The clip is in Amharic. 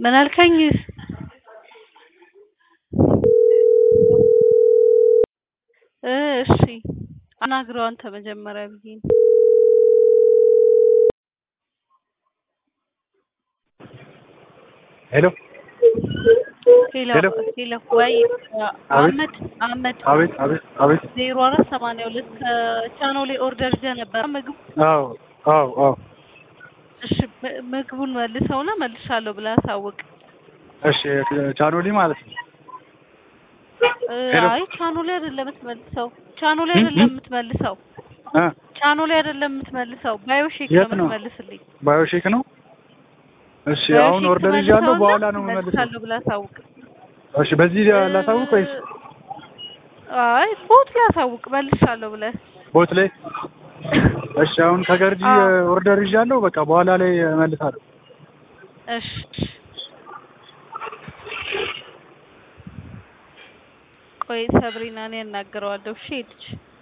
ምን አልከኝ? እ እሺ አናግረው አንተ መጀመሪያ ብዬ ነው። ሄሎ ሄሎ ሄሎ። ሄሎ ወይ አህመድ አህመድ አቤት አቤት አቤት። ዜሮ አራት ሰማንያ ሁለት ከቻኖ ላይ ኦርደር ይዘህ ነበር ምግብ አዎ አዎ አዎ። እሺ ም- ምግቡን መልሰውና መልሻለሁ ብለህ አሳውቅ። እሺ ቻኖሊ ማለት ነው። እ ሄሎ። አይ ቻኖ ላይ አይደለም የምትመልሰው፣ ቻኖ ላይ እ? አይደለም እ? የምትመልሰው፣ እ ቻኖ ላይ አይደለም የምትመልሰው፣ ባዮሼክ ነው የት ነው? የምትመልስልኝ። ባዮሼክ ነው። እሺ አሁን ባዮሼክ ኦርደር ይዣለሁ። ትመልሰውና በኋላ ነው የምመልሰው። መልሳለሁ ብለህ አሳውቅ። እሺ በዚህ ላሳውቅ ወይስ አይ ቦት ላይ አሳውቅ መልሻለሁ ብለህ ቦት ላይ? እሺ አሁን ከገርጂ አዎ። ኦርደር ይዣለሁ። በቃ በኋላ ላይ እመልሳለሁ። እሺ ቆይ ሰብሪና እኔ እናገረዋለሁ። እሺ ሄድች